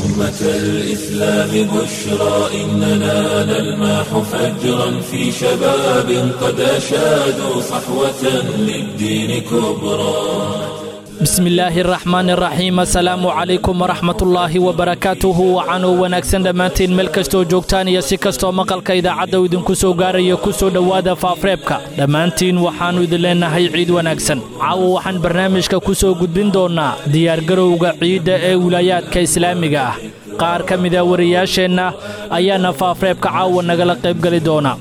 أمة الإسلام بشرى إننا نلمح فجرا في شباب قد أشادوا صحوة للدين كبرى bismillaahi raxmaani raxiim assalaamu calaykum waraxmatullaahi wabarakaatuhu wacanuu wanaagsan dhammaantiin meel kastoo joogtaan iyo si kastoo maqalka idaacadda uu idinku soo gaaraya ku soo dhowaada faafreebka dhammaantiin waxaannu idin leennahay ciid wanaagsan caawa waxaan barnaamijka ku soo gudbin doonnaa diyaargarowga ciidda ee wilaayaadka islaamiga ah qaar ka mida wariyaasheenna ayaana faafreebka caawa nagala qaybgeli doona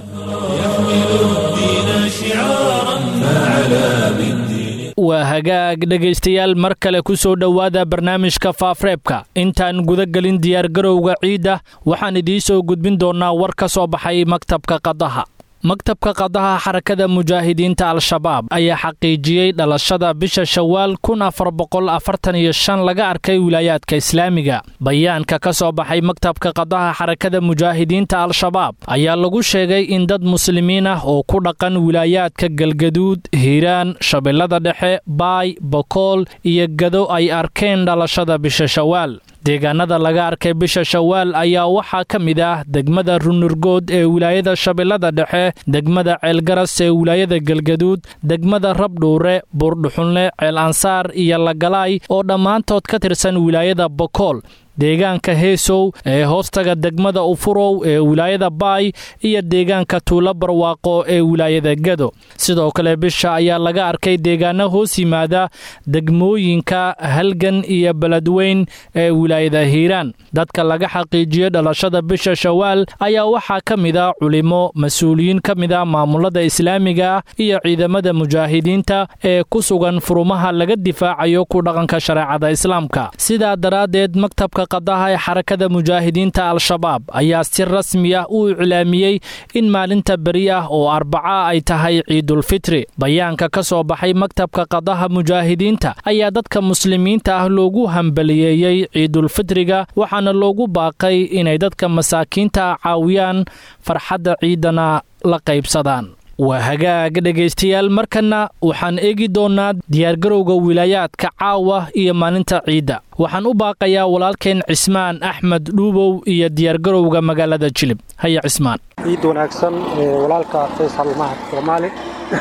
waa hagaag dhegaystayaal mar kale ku soo dhowaada barnaamijka faafreebka intaan guda gelin diyaargarowga ciidda waxaan idiin soo gudbin doonnaa war ka soo baxay maktabka qadaha maktabka qadaha xarakada mujaahidiinta al-shabaab ayaa xaqiijiyey dhalashada bisha shawaal kun afar boqol afartan iyo shan laga arkay wilaayaadka islaamiga bayaanka ka soo baxay maktabka qadaha xarakada mujaahidiinta al-shabaab ayaa lagu sheegay in dad muslimiin ah oo ku dhaqan wilaayaadka galgaduud hiiraan shabeellada dhexe baay bokool iyo gado ay arkeen dhalashada bisha shawaal deegaanada laga arkay bisha shawaal ayaa waxaa ka mid ah degmada runurgood ee wilaayada shabeellada dhexe degmada ceelgaras ee wilaayada galgaduud degmada rabdhuure buurdhuxunle ceel ansaar iyo lagalaay oo dhammaantood ka tirsan wilaayada bokool deegaanka heesow ee hoostaga degmada ufurow ee wilaayada baay iyo deegaanka tuulo barwaaqo ee wilaayada gado sidoo kale bisha ayaa laga arkay deegaano hoos yimaada degmooyinka halgan iyo beledweyn ee wilaayada hiiraan dadka laga xaqiijiyey dhalashada bisha shawaal ayaa waxaa ka mid a culimo mas-uuliyiin ka mid a maamulada islaamiga ah iyo ciidamada mujaahidiinta ee ku sugan furumaha laga difaacayo ku dhaqanka shareecada islaamka sidaa daraaddeed maktabka qadaha ee xarakada mujaahidiinta al-shabaab ayaa si rasmi ah u iclaamiyey in maalinta beri ah oo arbaca ay tahay ciidulfitri bayaanka ka soo baxay maktabka qadaha mujaahidiinta ayaa dadka muslimiinta ah loogu hambaliyeeyey ciidulfitriga waxaana loogu baaqay inay dadka masaakiinta ah caawiyaan farxadda ciidana la qaybsadaan waa hagaag dhegaystayaal markanna waxaan eegi doonnaa diyaargarowga wilaayaadka caawa iyo maalinta ciidda waxaan u baaqayaa walaalkeen cismaan axmed dhuubow iyo diyaargarowga magaalada jilib haya cismaan ciid wanaagsan walaalka faysal mahad soomaali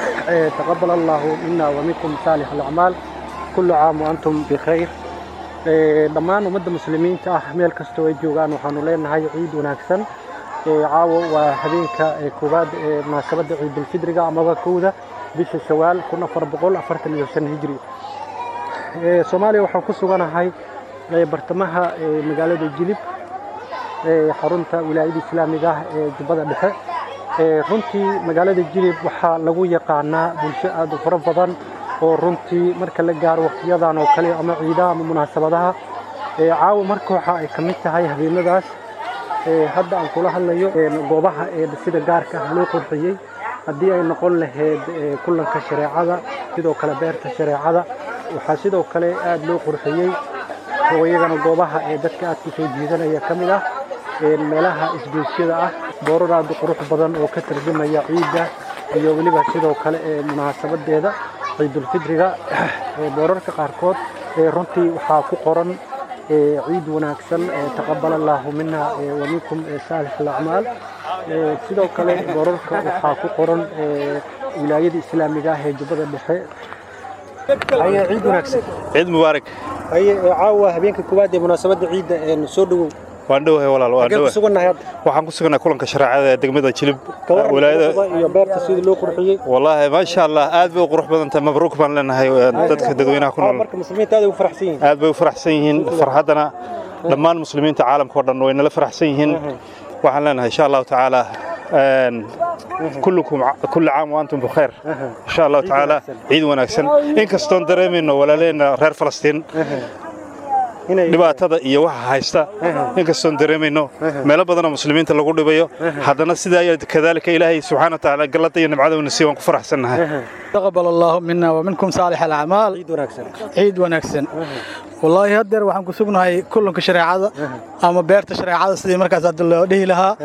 taqabal allaahu mina wa minkum saalix alacmaal kullu caam wa antum bikhayr dhammaan ummadda muslimiinta ah meel kastoo ay joogaan waxaanu leenahay ciid wanaagsan caawo waa habeenka koowaad ee munaasabadda ciidulfidriga amaba kowda bisha shawaal kun afar boqol afartan iyo shan hijri soomaaliya waxaan ku suganahay bartamaha magaalada jilib xarunta wilaayada islaamiga ah ee jubbada dhexe runtii magaalada jilib waxaa lagu yaqaanaa bulsho aad u fara badan oo runtii marka la gaaro waqtiyadan oo kale ama ciidaha ama munaasabadaha caawo marka waxa ay ka mid tahay habeenadaas hadda aan kula hadlayo goobaha sida gaarka ah loo qurxiyey haddii ay noqon lahayd kulanka shareecada sidoo kale beerta shareecada waxaa sidoo kale aad loo qurxiyey oo iyagana goobaha ee dadka aad ku soo jiidanaya ka mid ah meelaha isgoysyada ah boorar aad u qurux badan oo ka tarjumaya ciidda iyo weliba sidoo kale ee munaasabadeeda ciidulfidriga boorarka qaarkood runtii waxaa ku qoran ciid wanaagsan taqabal allaahu mina wa minkum saalix alacmaal sidoo kale boorarka waxaa ku qoran wilaayada islaamiga ah ee jubbada dhexe ciid wanaagsan ciid mubaarak caawa habeenka koowaad ee munaasabadda ciidda soo dhowow waan dhowahay walaal waan dhowahay sugannahay hadda waxaan ku sugannahay kulanka shareecada ee degmada jilib wilaayada iyo beerta sidii loo qurxiyey wallaahi maasha allah aad bay u qurux badan tahay mabruuk baan leenahay dadka dadweynaha ku nool marka muslimiinta aad ay u faraxsan yihiin aad bay u faraxsan yihiin farxaddana dhammaan muslimiinta caalamka oo dhan way nala faraxsan yihiin waxaan leenahay insha allahu tacaala كلكم كل عام وانتم بخير ان شاء الله تعالى عيد وناكسن ان كستون dareemayno walaalena reer Falastiin dhibaatada iyo waxa haysta inkastoon dareemayno meelo badan oo muslimiinta lagu dhibayo haddana sidaa ayaa kadaalika ilaahay subxaana wa tacaala gallada iyo nimcada uuna siiy waan ku faraxsannahay تقبل الله منا ومنكم صالح الأعمال ciid wanaagsan عيد ونكسن والله هدر waxaan ku sugnahay kulanka shareecada ama beerta shareecada sidii markaas hadda loo dhihi lahaa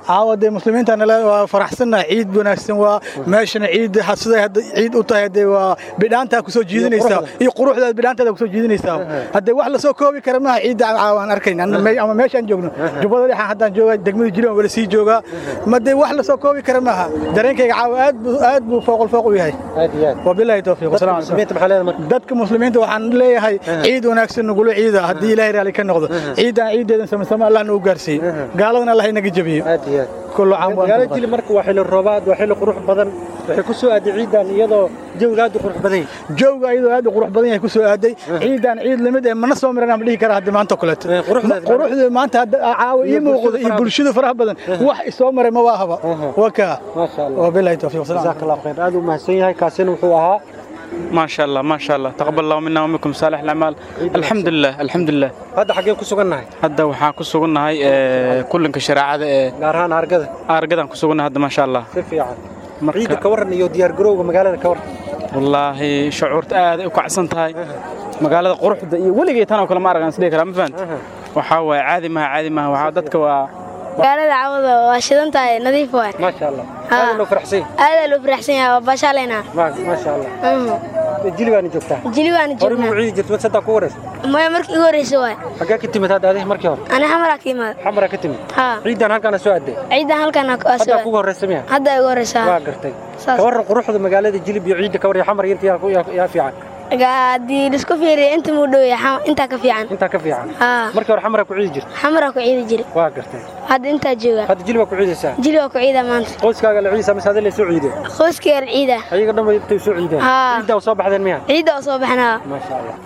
caawa dee muslimiinta nala waa faraxsannahay ciid wanaagsan waa meeshana ciid siday hadda ciid u tahay haddee waa bidhaantaa ku soo jiidanaysaa iyo quruxda bidhaantaada ku soo jiidanaysaa haddee wax la soo koobi kara maaha ciidda caawa aan arkayn ama meeshaan joogno jubbada dhexaan haddaan joogaa degmada jilaan wala sii joogaa ma dee wax la soo koobi kara maaha dareenkayga caawa aad buu aad buu fooqol fooq u yahay wabilaahi towfiiq wasalaamu calaykum dadka muslimiinta waxaan leeyahay ciid wanaagsan nagula ciida haddii ilaahay raali ka noqdo ciidan ciideedan samasama allah nagu gaarsiiye gaaladana allah inaga jabiyo kullu caam magaalada jilib marka waa xilli roobaad waa xilli qurux badan waxay ku soo aaday ciidan iyadoo jawga aad u qurux badan yahay jawga iyadoo aad u qurux badan yahay ku soo aaday ciidan ciid lamid ee mana soo maran ama dhihi kara hadda maanta kuleeto quruxda maanta hadda caawa ii muuqdo iyo bulshada faraha badan wax isoo maray ma waa haba waa kaa maasha allah wabillahi tawfiiq jazaak allah khayr aad u mahadsan yahay kaasina wuxuu ahaa ما شاء الله ما شاء الله تقبل الله منا ومنكم صالح الاعمال الحمد لله الحمد لله hadda xaggeen ku sugannahay hadda waxaan ku sugannahay kulanka shareecada ee gaar ahaan argada argadan ku sugannahay hadda ma sha Allah si fiican ciidda ka waran iyo diyaar garowga magaalada ka waran wallaahi shucuurta aad ay u kacsan tahay magaalada quruxda iyo weligay tan oo kale ma argan sidii kale ma fahant waxaa waaye caadi maaha caadi maaha waxaa dadka waa magaalada cawada waa shidan tahay nadiif waay maasha allah aad loo faraxsan aad loo faraxsan yahay waa bashaaleyna maasha allah jili baana joogtaa jili baana hore joognaa ma ciidi jirto saddaa ku waraysa maya markii igu horreysay waay xaggee ka timid hadda adiga markii hore ani xamaraa ka imaada xamara ka timid haa ciidan halkaana soo aaday ciidan halkan waa haddaa soo kugu horreysa miya hadda igu horreysaa waa gartay Saas. ka waran quruxda magaalada jilib iyo ciidda ka warya xamar iyo inta yaa ku- yaa yaa fiican haddii lisku fiiriyo inta muu dhow yahay intaa ka fiican intaa ka fiican haa markii hore xamara ku ciidi jirta xamaraa ku ciidi jiri waa gartay hadda intaa jooga hadda jilib baa ku ciidaysaa jili waa ku ciida maanta qoyskaaga la ciidaysaa mise hadii la soo ciideen qoyskeer ciida ayaga dhan bay intay soo ciideen Haa. ciiddaa soo baxdeen miya ciidda oo soo baxnaa maasha allah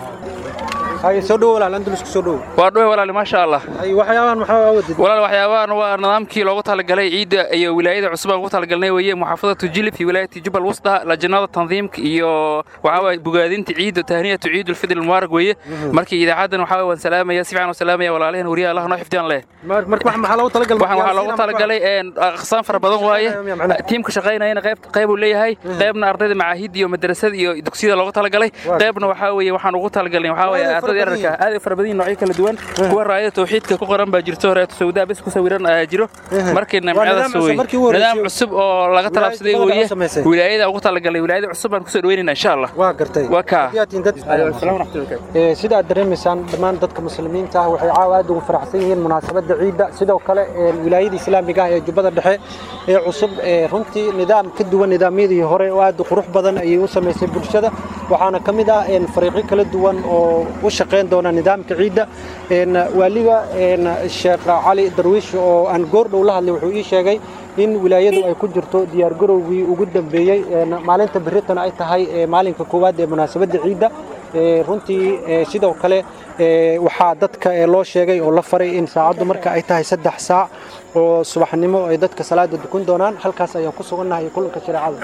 haye soo dhowo walaal andalus ku soo dhowo waa dhowe walaali maasha allah haye waxyaabahan maxaa awadid walaal waxyaabahan waa nidaamkii loogu talagalay ciidda iyo wilaayada cusub aan ugu talagalnay weeye muxaafadatu jilib iyo wilaayati jubal wusda lajnada tandiimka iyo waxaa waye bogaadinta ciidda tahniyatu ciidulfidr almubaarak weeye markii idaacaddan waxaa waan salaamaya si fiican u salaamaya walaalahan wariyaha allah noo xifdiyaan leh marka wax maxaa loogu talagalay waxaan waxaa loogu talagalay een, aqsaan fara badan waaye tiimka shaqaynayana qayb qayb uu leeyahay qaybna ardayda macaahid iyo madrasada iyo dugsiyada loogu talagalay qaybna waxaa weeye waxaan ugu talagalnay waxaa waye Aad ay fara ardayda badan yararka aad ay fara badan yihiin noocyo kala duwan kuwa raayada tawxiidka ku qoran baa jirto horeeto sawdaa bes ku sawiran ayaa jiro markii nidaam nimcadaas cusub, wey markii ugu horreysay. nidaam cusub oo laga talaabsaday Wilaayada weeye u samaysay. wilaayada ugu talagalay wilaayada cusub baan kusoo dhaweynayna insha allah waa gartay waa kaa Haddii aad tihiin dad Ee, sida aad dareemaysaan dhammaan dadka muslimiinta ah waxay caawa aad ugu faraxsan yihiin munaasabadda ciidda sidoo kale ee, wilaayada islaamiga ah ee jubbada dhexe ee cusub ee runtii nidaam ka duwan nidaamyadii hore oo aad u qurux badan ayay u samaysay bulshada waxaana ka mid ah een, fariiqyo kala duwan oo u shaqayn doona nidaamka ciidda een, waaliga een, sheekh cali darwiish oo aan goor dhow la hadlay wuxuu ii sheegay in wilaayadu ay ku jirto diyaargarowgii ugu dambeeyey een, maalinta berritana ay tahay ee, maalinka koowaad ee munaasabadda ciidda Ee, runtii ee, sidoo kale ee, waxaa dadka ee, loo sheegay oo la faray in saacaddu marka ay tahay saddex saac oo subaxnimo ay dadka salaada dukun doonaan halkaas ayaan ku sugannahay kulanka shareecada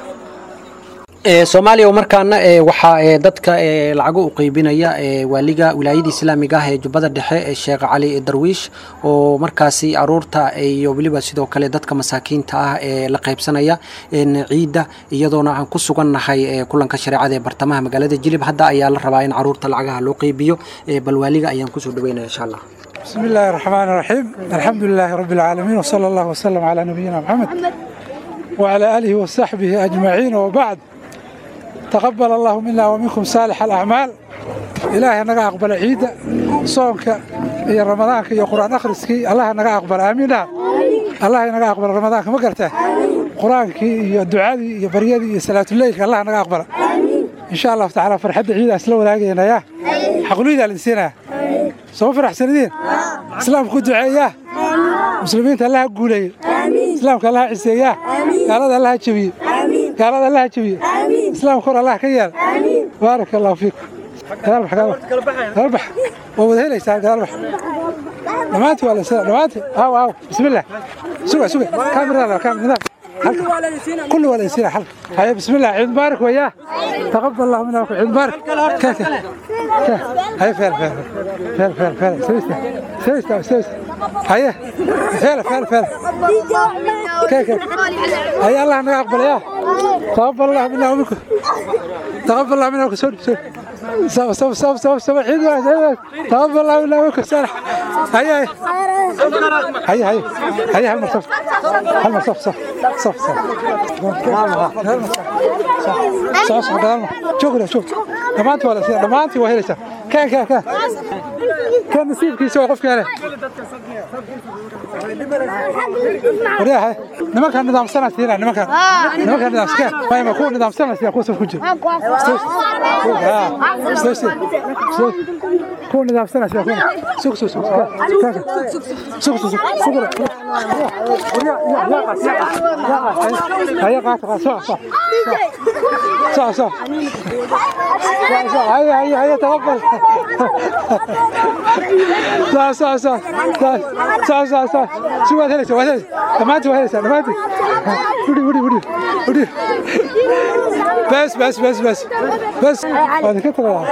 soomaaliya markaana waxaa dadka lacago u qaybinaya waaliga wilaayada islaamiga ah ee jubbada dhexe ee sheekh cali darwiish oo markaasi aruurta iyo weliba sidoo kale dadka masaakiinta ah ee la qaybsanaya ciidda iyadoona aan ku sugannahay kulanka shareecada ee bartamaha magaalada jilib hadda ayaa la rabaa in caruurta lacagaha loo qaybiyo bal waaliga ayaan kusoo dhaweynaya insha allah بسم الله الرحمن الرحيم الحمد لله رب العالمين وصلى الله وسلم على نبينا محمد وعلى آله وصحبه أجمعين وبعد تقبل الله منا ومنكم صالح الأعمال إلهي نقا أقبل عيد صومك يا رمضان يا قرآن أخرسكي الله نقا أقبل آمين الله نقا أقبل رمضان ما قرته قرآنك يا دعادي يا بريدي يا صلاة الليل الله نقا أقبل إن شاء الله تعالى فرحة عيد أسلو لاقينا يا حقولي ذا الإنسان soo faraxsanideen islaamku ku duceeyaa muslimiinta allaha guuleeyo islaamka allaha ciseeyaa gaalada allaha jebiye gaalada allaha jebiye islaamka hor allah ka yeel baaraka allahu fiikum gadaalbax gadaalbax waa wada helaysaa gadaalbax dhammaantii waa la dhammaantii aaw aaw bismillah suga suga kaamirada kaamirada كل ولا يصير حلقة هيا بسم الله عيد مبارك وياه تقبل الله منا وكم عيد مبارك كيف هيا فعل فعل فعل فعل فعل سويستا سويستا سويستا هيا فعل فعل فعل كيف كيف هيا الله ما يقبل يا تقبل الله منا ومنكم تقبل الله منا وكم سوري سوري سوا سوا سوا سوا سوا عيد واحد عيد تقبل الله منا ومنكم صالح هيا هيا هيا هيا هل صف هل صف صف صف صف صف صف قدام شوف شوف دمانتي ولا شيء دمانتي وهي لسه كان كان كان كان نسيبك يسوي قف كان وريها نما كان نظام سنة سنة نما كان نما كان نظام سنة ما يكون نظام سنة سنة كوسف كوجي كون نظام سنة سنة كون سوق سوق سوق سوق سوق سوق هيا قاعد قاعد صح صح صح صح صح هيا هيا هيا تقبل صح صح صح صح صح صح صح شو هذا شو هذا ما انت وهذا ما انت ودي ودي ودي ودي بس بس بس بس بس هذا كتر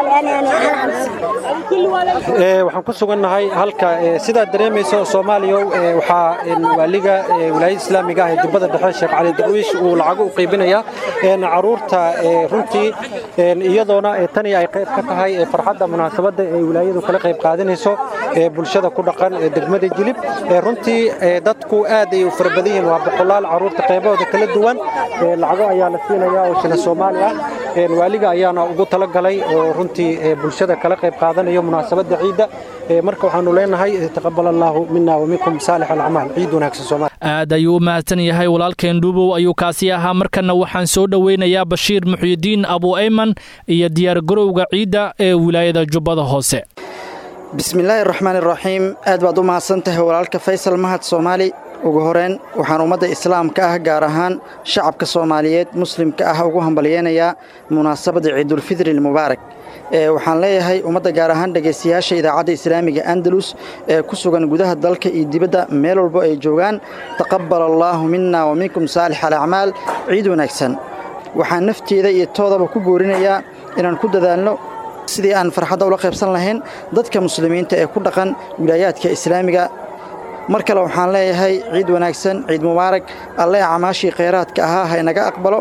waxaan ku sugannahay halka sidaad dareemayso soomaaliya waxaa waaliga wilaayada islaamiga ah ee jubbada dhexe sheekh cali darwiish uu lacago u qaybinaya caruurta runtii iyadoona tani ay qayb ka tahay farxadda munaasabadda ee wilaayadu kala qayb qaadanayso bulshada ku dhaqan degmada jilib runtii dadku aad ay u fara badan yihiin waa boqolaal caruurta qaybahooda kala duwan lacago ayaa la siinaya oo shina soomaali ah waaliga ayaana ugu talagalay oo runtii bulshada kala qayb qaadanayo munaasabadda ciidda marka waxaanu leenahay taqabal allaahu mina waminkum saalix alacmaal ciid wanaagsan soomaali aad ayuu u mahadsan yahay walaalkeen dhuubow ayuu kaasi ahaa markana waxaan soo dhoweynayaa bashiir muxyidiin abu ayman iyo diyaargarowga ciidda ee wilaayada jubbada hoose bismillaahi raxmaan iraxiim aad baad u mahadsan tahay walaalka faysal mahad soomaali ugu horeyn waxaan ummadda islaamka ah gaar ahaan shacabka soomaaliyeed muslimka ah ugu hambalyeynayaa munaasabadda ciidulfidri almubaarak waxaan leeyahay ummadda gaar ahaan dhegaystayaasha idaacadda islaamiga andalus ee ku sugan gudaha dalka iyo dibadda meel walbo ay joogaan taqabbal allaahu mina wa minkum saalix alacmaal ciid wanaagsan waxaan nafteeda iyo toodaba ku boorinayaa inaan ku dadaalno sidii aan farxadda ula qaybsan lahayn dadka muslimiinta ee ku dhaqan wilaayaadka islaamiga mar kale waxaan leeyahay ciid wanaagsan ciid mubaarak alle acmaashii khayraadka ahaa ha inaga aqbalo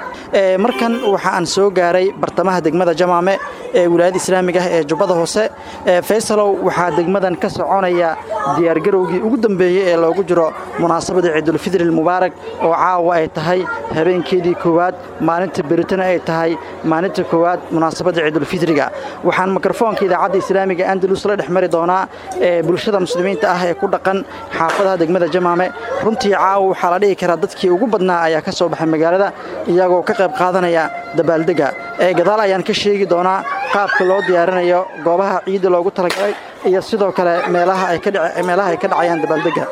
markan waxa aan soo gaaray bartamaha degmada jamaame ee wilaayada islaamiga ah ee jubbada hoose faysalow waxaa degmadan ka soconaya diyaargarowgii ugu dambeeyey ee loogu jiro munaasabada ciidulfidri almubaarak oo caawa ay tahay habeenkeedii koowaad maalinta beritana ay tahay maalinta koowaad munaasabadda ciidulfidriga waxaan mikrofoonka idaacadda islaamiga andalus la dhex mari doonaa ee bulshada muslimiinta ah ee ku dhaqan xaafadaha degmada jamaame runtii caawa waxaa la dhihi karaa dadkii ugu badnaa ayaa ka soo baxay magaalada iyagoo ka qayb qaadanaya dabaaldega ee gadaal ayaan ka sheegi doonaa qaabka loo diyaarinayo goobaha ciidda loogu talagalay iyo sidoo kale meelaha ay ka dhacayaan dabaaldega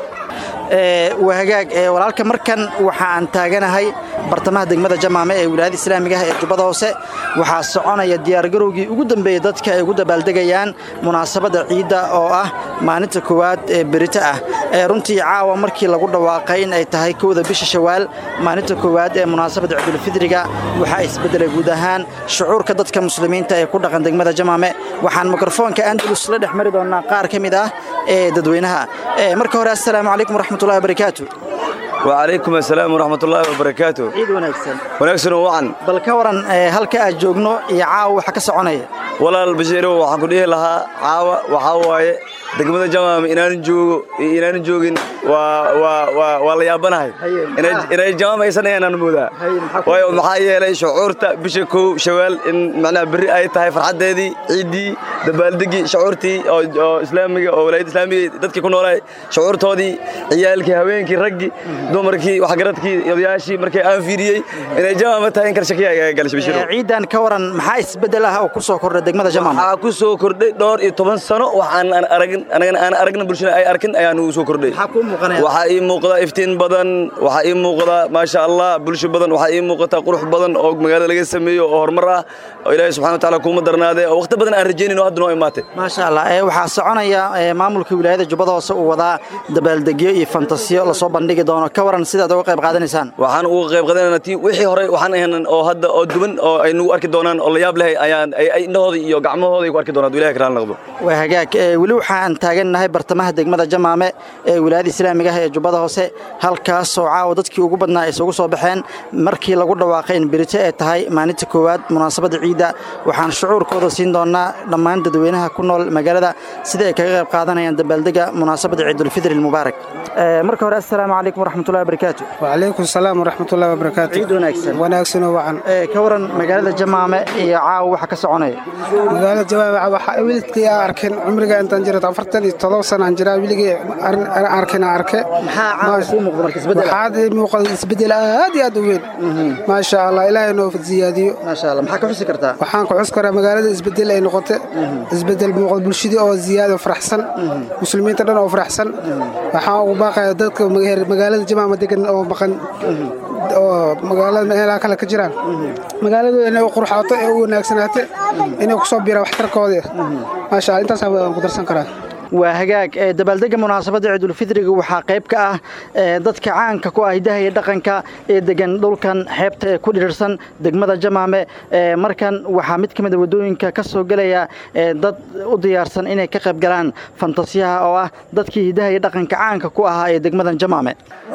waa hagaag walaalka markan waxa aan taaganahay bartamaha degmada jamaame ee wilaayada islaamiga ah ee jubbada hoose waxaa soconaya diyaargarowgii ugu dambeeyey dadka ay ugu dabaaldegayaan munaasabadda ciidda oo ah maalinta koowaad ee berito ah runtii caawa markii lagu dhawaaqay in ay tahay kowda bisha shawaal maalinta koowaad ee munaasabadda ciidulfidriga waxaa isbeddelay guud ahaan shucuurka dadka muslimiinta ee ku dhaqan degmada jamaame waxaan mikrofoonka andalus la dhex mari doonaa qaar ka mid ah ee dadweynaha marka hore assalaamu calaykum waraxmatullahi wabarakaatu وعليكم السلام ورحمة الله وبركاته ciid wanaagsan wanaagsan oo wacan bal ka waran halka aad joogno iyo caawa waxa ka soconaya walaal bashiirow waxaan ku dhihi lahaa caawa waxaa waaye degmada jamaam inaanan joogo iyo inaanan joogin waa waa waa waa la yaabanahay inay inay jamaam aysan ahayn aan moodaa waayo maxaa yeelay shucuurta bisha kow shawaal in macnaha berri ay tahay farxaddeedii ciiddii dabaaldegii shucuurtii oo oo islaamiga oo walaayadda islaamiga dadkii ku noolaay shucuurtoodii ciyaalkii haweenkii raggii dumarkii waxgaradkii odayaashii markii aan fiiriyey inay jamaama tahay in kala shakiya ayaa galashay bashiirow ciidan ka waran maxaa isbeddel ah oo ku soo kordhay degmada jamaam waxaa ku soo kordhay dhowr iyo toban sano waxaan aan aragin anagana aan aragna bulshada ay arkin ayaan ugu soo kordhay waxaa ii muuqda iftiin badan waxaa ii muuqda maasha allah bulsho badan waxaa ii muuqata qurux badan oo magaalada laga sameeyo oo horumar ah oo ilaahay subxana wa tacaala kuuma darnaadee oo waqti badan aan rajaynayn oo hadda noo imaatay maasha allah waxaa soconaya maamulka wilaayada jubbada hoose uu wadaa dabaaldegyo iyo fantasiyo lasoo bandhigi doono ka waran sidaad uga qayb qaadanaysaan waxaan uga qayb qaadanaynaa tii wixii hore waxaan ahayn oo hadda oo duwan oo ay nagu arki doonaan oo la yaab leh ayaan ay indhahooda iyo gacmahooda ay ku arki doonaan ilahay karaan naqdo waa hagaag weli waxaan taagannahay bartamaha degmada jamaame ee wilaayada islaamiga ah ee jubbada hoose halkaas oo caawa dadkii ugu badnaa ay isugu soo baxeen markii lagu dhawaaqay in berito ay tahay maalinta koowaad munaasabadda ciidda waxaan shucuurkooda siin doonaa dhammaan dadweynaha ku nool magaalada sida ay kaga qayb qaadanayaan dabaaldega munaasabadda ciidulfidri almubaarak marka hore assalaamu calaykum waraxmatullahi wabarakaatu wacalaykum salaam waraxmatullahi wabarakaatu ciid wanaagsan wanaagsan oo wacan ka waran magaalada jamaame iyo caawa waxa ka soconaya magaalada jamaame waxa wiilkii aan arkin cumriga intaan jiro afartan iyo todoba sana aan jiraa wiiligii arkin aan arke maxaa caawa kuu muuqda marka isbedel waxaa muuqda isbedel aad iyo aad u weyn maasha allah ilaahay noo ziyaadiyo maasha allah maxaa ka xusi kartaa waxaan ku xus karaa magaalada isbedel ay noqote isbedel muuqda bulshadii oo ziyaado faraxsan muslimiinta dhan oo faraxsan waxaan ugu baaqaya dadka magaalada jamaama degan oo maqan oo magaalada meelaha kale ka jiraan magaaladooda inay u qurxaato ee u wanaagsanaate inay ku soo biiraan waxtarkooda maasha allah intaas waan ku darsan karaa waa hagaag dabaaldega munaasabadda ciidulfidriga waxaa qayb ka ah dadka caanka ku ah hidaha iyo dhaqanka ee degan dhulkan xeebta ee ku dhirirsan degmada jamaame markan waxaa mid ka mid a waddooyinka ka soo gelaya dad u diyaarsan inay ka qayb galaan fantasiyaha oo ah dadkii hidaha iyo dhaqanka caanka ku ahaa ee degmadan jamaame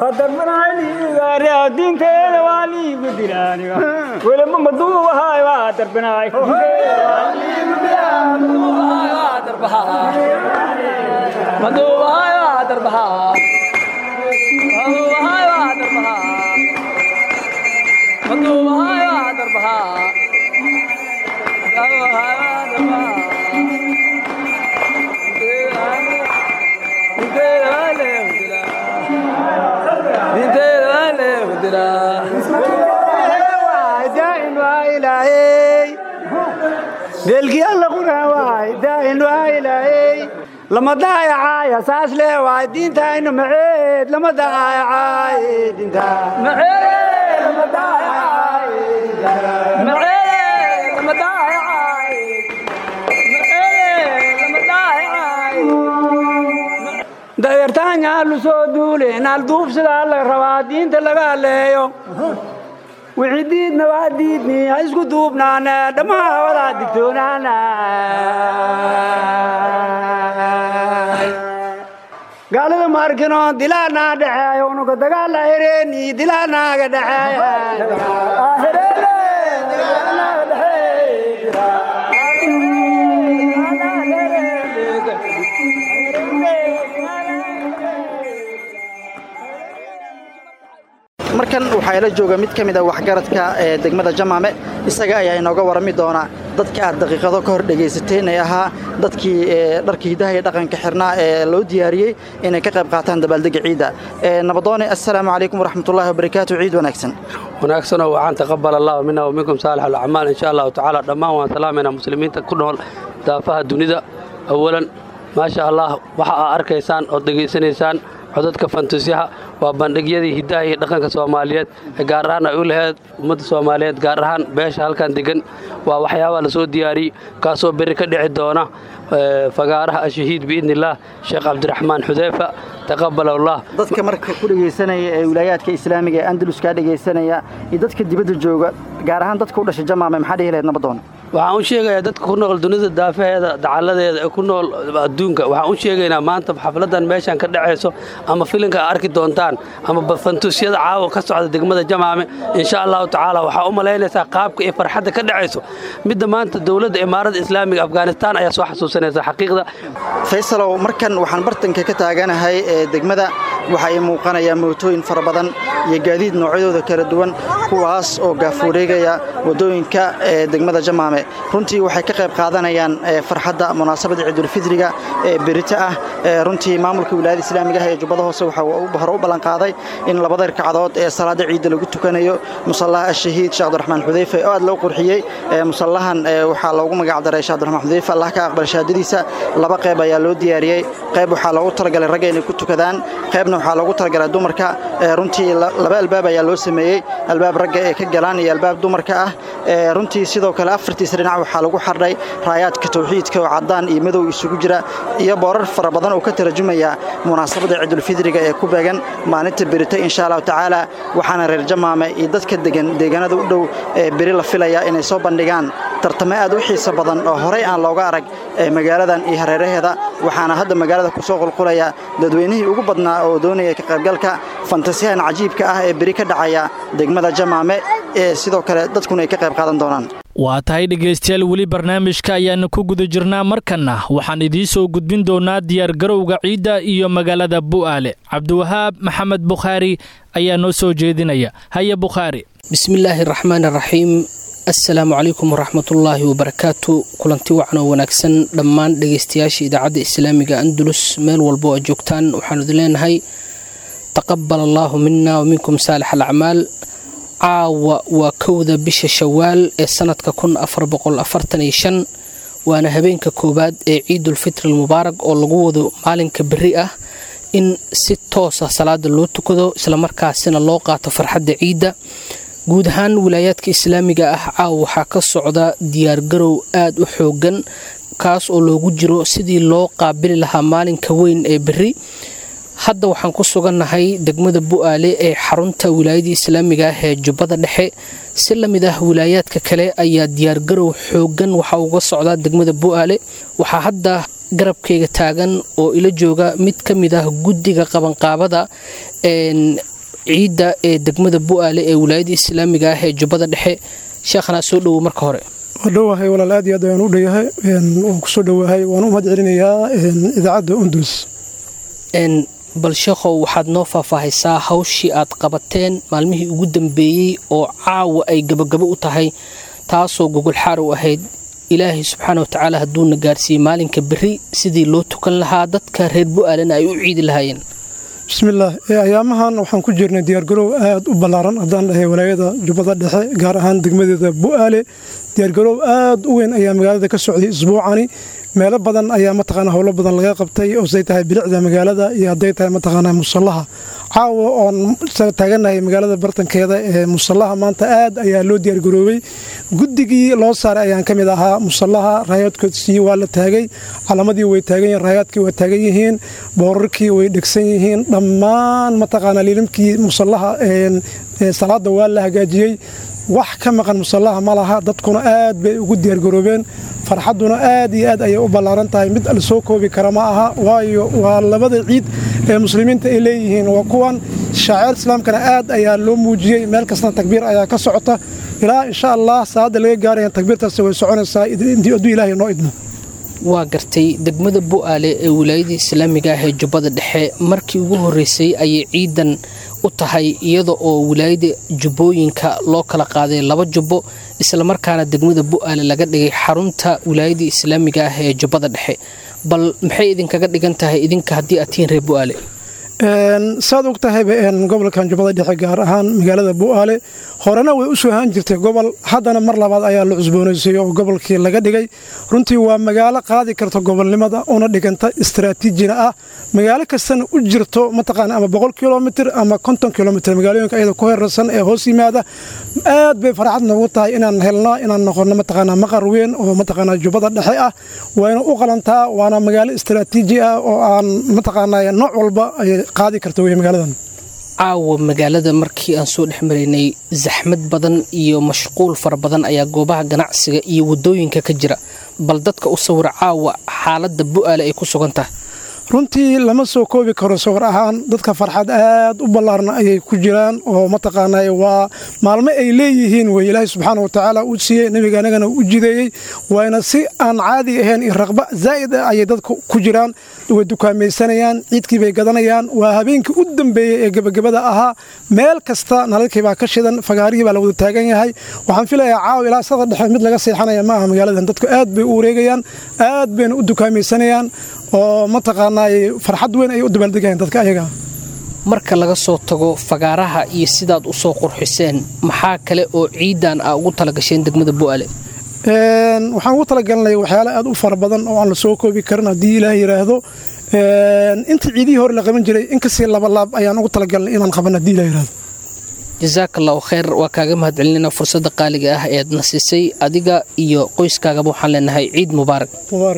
deelkii alla quraan waay daa'in waa ilaahey lama daayacaaya saas lee waay diintaynu maceed lama daayacaaye diinta dayartaanyaa soo duule naal duubsidaa la rabaa diinta laga aleeyo wixii diidna waa diidni ha isku duubnaana dhammaa wadaa digtoonaana gaalada ma arkino dilaanaa dhexeeyo unuga dagaala hereeni dilaanaaga markan waxaa ila jooga mid ka mid a waxgaradka ee degmada jamaame isaga ayaa inooga warami doona dadka aad daqiiqado ka hor dhegaysateen ee ahaa dadkii dharka hidaha iyo dhaqanka xirnaa ee loo diyaariyey inay ka qayb qaataan dabaaldega ciidda nabadoone assalaamu calaykum waraxmatullahi wabarakaatu ciid wanaagsan wanaagsanoo waxaan taqabal allahu mina wa minkum saalix alacmaal insha allahu tacaala dhammaan waan salaamaynaa muslimiinta ku nool daafaha dunida awalan maasha allah waxa aa arkaysaan ood dhegaysanaysaan codadka fantusyaha waa bandhigyadii hiddaha iyo dhaqanka soomaaliyeed ee gaar ahaan ay u laheyd ummadda soomaaliyeed gaar ahaan beesha halkan degan waa waxyaabaa la soo diyaariyey kaasoo berri ka dhici doona fagaaraha ashahiid biidnillaah sheekh cabdiraxmaan xudeyfa taqabalallah dadka marka ku dhegaysanaya ee wilaayaadka islaamiga ee andaluskaa dhegaysanaya iyo dadka dibadda jooga gaar ahaan dadka u dhashay jamaame maxaa dhihi lahayd nabadoon waxaan u sheegayaa dadka ku nool dunida daafaheeda dacalladeeda ee ku nool adduunka waxaan u sheegaynaa maanta xafladan meeshan ka dhacayso ama filinka a arki doontaan ama fantuusyada caawa ka socda degmada jamaame insha allahu tacaala waxaa u malaynaysaa qaabka iyo farxadda ka dhacayso midda maanta dowladda imaaradda islaamiga afghanistaan ayaa soo xasuusanaysa xaqiiqda faysalow markan waxaan bartanka ka taaganahay ee degmada waxaa ii muuqanayaa mootooyin fara badan iyo gaadiid noocyadooda kala duwan kuwaas oo gaafuureegaya waddooyinka ee degmada jamaame runtii waxay ka qayb qaadanayaan farxadda munaasabadda ciidulfidriga ee berito ah runtii maamulka wilaayada islaamiga ah ee jubbada hoose waxaa hore u ballanqaaday in labada ragcadood ee salaada ciidda lagu tukanayo musallaha ashahiid sheekh abdiraxmaan xudeyfe oo aad loo qurxiyey musallahan waxaa loogu magacdaray sheekh abdiraxmaan xudeyfe allah ka aqbal shahaadadiisa laba qayb ayaa loo diyaariyey qayb waxaa loogu talagalay ragga inay ku tukadaan qaybna waxaa loogu talagalay dumarka runtii laba albaab ayaa loo sameeyey albaab ragga ee ka galaan iyo albaab dumarka ah runtii sidoo kale afartiisa dhinac waxaa lagu xardhay raayaadka tawxiidka oo caddaan iyo madow isugu jira iyo boorar fara badan oo ka tarjumaya munaasabadda ciidulfidriga ee ku beegan maalinta berito insha allahu tacaala waxaana reer jamaame iyo dadka degan deegaanada u dhow ee beri la filaya inay soo bandhigaan tartamo aad u xiiso badan oo horey aan looga arag ee magaaladan iyo hareeraheeda waxaana hadda magaalada ku soo qulqulaya dadweynihii ugu badnaa oo doonaya ka qaybgalka fantasiyahan cajiibka ah ee beri ka dhacaya degmada jamaame ee sidoo kale dadkuna ay ka qayb qaadan doonaan waa tahay dhegaystayaal weli barnaamijka ayaana ku guda jirnaa markanna waxaan idiin soo gudbin doonaa diyaargarowga ciidda iyo magaalada bu'aale cabdiwahaab maxamed bukhaari ayaa noo soo jeedinaya haya bukhaari bismillaahi raxmaan raxiim assalaamu calaykum waraxmatullaahi wabarakaatu kulanti wacan oo wanaagsan dhammaan dhegaystayaasha idaacadda islaamiga andulus meel walbo oo joogtaan waxaanu idin leenahay taqabal allaahu mina wa minkum saalix alacmaal caawa waa kowda bisha shawaal ee sanadka waana habeenka koowaad ee ciidulfitri almubaarak oo lagu wado maalinka beri ah in si toosa salaada loo tukado islamarkaasina loo qaato farxadda ciidda guud ahaan wilaayaadka islaamiga ah caawa waxaa ka socda diyaargarow aad u xoogan kaas oo loogu jiro sidii loo qaabili lahaa maalinka weyn ee beri hadda waxaan ku sugannahay degmada bu'aale ee xarunta wilaayada islaamiga ah ee jubbada dhexe si la mid ah wilaayaadka kale ayaa diyaargarow xoogan waxa uga socdaa degmada bu'aale waxaa hadda garabkayga taagan oo ila jooga mid ka mid ah guddiga qabanqaabada ciidda ee degmada bu'aale ee wilaayada islaamiga ah ee jubbada dhexe sheekhanaa soo dhowo marka hore dhowahay walaal aad iyo aad ayaan u dhoyahay waan kusoo dhowahay waan u mahad celinayaa idaacadda undulus bal sheekhow waxaad noo faahfaahaysaa hawshii aad qabateen maalmihii ugu dambeeyey oo caawa ay gabagabo u tahay taasoo gogolxaar u ahayd ilaahay subxaana wa tacaala hadduuna gaarsiiyey maalinka beri sidii loo tukan lahaa dadka reer bu'aalena ay u ciidi lahaayeen bismillaah ayaamahan waxaan ku jirnay diyaargarow aad u ballaaran haddaan dhahay walaayada jubbada dhexe gaar ahaan degmadeeda bu'aale diyaargarow aad u weyn ayaa magaalada ka socday isbuucani meelo badan ayaa mataqaana howlo badan laga qabtay oo say tahay bilicda magaalada iyo hadday tahay mataqaana musallaha caawa oon taaganahay magaalada bartankeeda ee musallaha maanta aad ayaa loo diyaargaroobay guddigii loo saaray ayaan ka mid ahaa musallaha raayaadkoodii waa la taagay calamadii way taagan yihiin raayaadkii waa taagan yihiin boorarkii way dhegsan yihiin dhammaan mataqaana liilimkii musallaha salaada waa la hagaajiyey wax ka maqan musallaha ma laha dadkuna aad bay ugu diyaargaroobeen farxadduna aad iyo aad ayay u ballaaran tahay mid la soo koobi kara ma aha waayo waa labada ciid ee muslimiinta ay leeyihiin waa kuwan shaaceer islaamkana aad ayaa loo muujiyey meel kastana takbiir ayaa ka socota ilaa insha allah saacadda laga gaaraya takbiirtaasi way soconaysaa hadduu ilaahay noo idmo waa gartay degmada bu'aale ee wilaayada islaamiga ah ee jubbada dhexe markii ugu horreysay ayay ciidan u tahay iyada oo wilaayada jubbooyinka loo kala qaaday laba jubbo islamarkaana degmada bu'aale laga dhigay xarunta wilaayada islaamiga ah ee jubbada dhexe bal maxay idinkaga dhigan tahay idinka haddii aad tihiin reer bu'aale saad og tahayba gobolkan jubbada dhexe gaar ahaan magaalada bu'aale horena way u soo ahaan jirtay gobol haddana mar labaad ayaa la cusboonaysay oo gobolkii laga dhigay runtii waa magaalo qaadi karta gobolnimada una dhiganta istaraatiijina ah magaalo kastana u jirto mataqaana ama boqol kilomitir ama konton kilomitir magaalooyinka iyada ku herarsan ee hoos yimaada aad bay farxad noogu tahay inaan helno inaan noqono mataqaana maqar weyn oo mataqaana jubbada dhexe ah wayna u qalantaa waana magaalo istaraatiiji ah oo aan mataqaana nooc walba ay qaadi karta wey magaaladan caawa magaalada markii aan soo dhex maraynay zaxmad badan iyo mashquul fara badan ayaa goobaha ganacsiga iyo waddooyinka ka jira bal dadka u sawira caawa xaaladda bu'aale ay ku sugan tahay runtii lama soo koobi karo sawir ahaan dadka farxad aad u ballaarna ayay ku jiraan oo mataqaanaa waa maalmo ay leeyihiin wey ilaahay subxaana wa tacaala uu siiyey nebiga anagana u jideeyey waana si aan caadi ahayn iyo raqba zaa'id ah ayay dadka ku jiraan way dukaamaysanayaan ciidkii bay gadanayaan waa habeenkii u dambeeyey ee gebagabada ahaa meel kasta nalalkii baa ka shidan fagaarihii baa la wada taagan yahay waxaan filayaa caaw ilaa sada dhexe mid laga seexanaya ma aha magaaladan dadku aad bay u wareegayaan aad bayna u dukaamaysanayaan oo mataqaanaa farxad weyn ay u dabaaldegayaan dadka ayaga marka laga soo tago fagaaraha iyo sidaad u soo qurxiseen maxaa kale oo ciidan a ugu talagasheen degmada bu'aale waxaan ugu talagalnay waxyaale aad u fara badan oo aan la soo koobi karin haddii ilaah yidhaahdo inta ciidihii hore la qaban jiray in kasii labalaab ayaan ugu talagalnay inaan qaban haddii ilah yidhahdo jasaak allahu khayr waa kaaga mahad celinayna fursadda qaaliga ah eed na siisay adiga iyo qoyskaagaba waxaan leenahay ciid mubaarak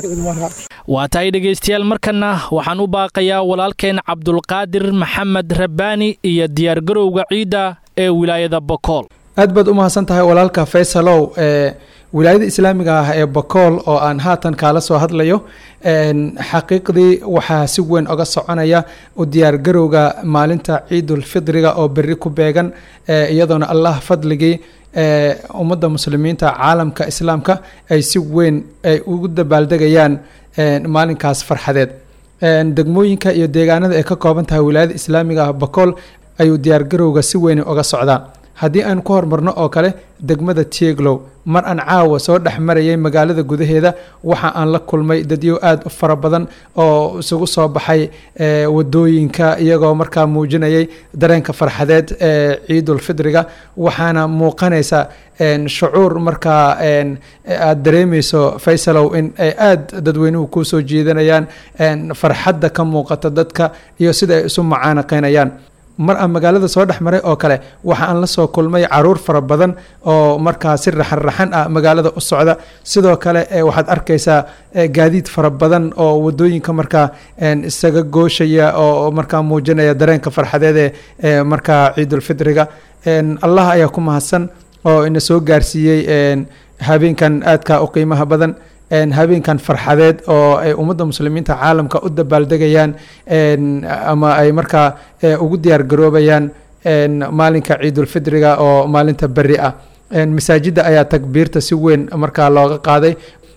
waa tahay dhegaystayaal markanna waxaan u baaqayaa walaalkeen cabdulqaadir maxamed rabbaani iyo diyaargarowga ciidda ee wilaayada bokool aad baad u mahadsan tahay walaalka faysalow ee wilaayada islaamiga ah ee bakool oo aan haatan kaala soo hadlayo xaqiiqdii waxaa si weyn oga soconaya u diyaargarowga maalinta ciidulfidriga oo berri ku beegan iyadoona allah fadligii ummadda muslimiinta caalamka islaamka ay si weyn ay ugu dabaaldegayaan maalinkaas farxadeed degmooyinka iyo deegaanada ay ka kooban tahay wilaayada islaamiga ah bakool ayuu diyaargarowga si weyn oga socdaa haddii aan ku hormarno oo kale degmada tieglow mar aan caawa soo dhex marayay magaalada gudaheeda waxa aan la kulmay dadyo aada u fara badan oo isugu soo baxay wadooyinka iyagoo markaa muujinayay dareenka farxadeed ee ciidulfidriga waxaana muuqanaysa shucuur markaa aada dareemeyso faysalow in ay aada dadweynuhu kusoo jiidanayaan farxadda ka muuqata dadka iyo sida ay isu macaanaqeynayaan mar aan magaalada soo dhex maray oo kale waxa aan la soo kulmay caruur fara badan oo markaa si raxan raxan ah magaalada u socda sidoo kale waxaad arkaysaa gaadiid fara badan oo wadooyinka markaa isaga gooshaya oo markaa muujinaya dareenka farxadeed ee markaa ciidulfidriga allah ayaa ku mahadsan oo ina soo gaarsiiyey habeenkan aadka u qiimaha badan habeenkan farxadeed oo ay ummadda muslimiinta caalamka u dabaaldegayaan ama ay markaa ugu diyaar garoobayaan maalinka ciidulfidriga oo maalinta beri ah masaajidda ayaa takbiirta si weyn markaa looga qaaday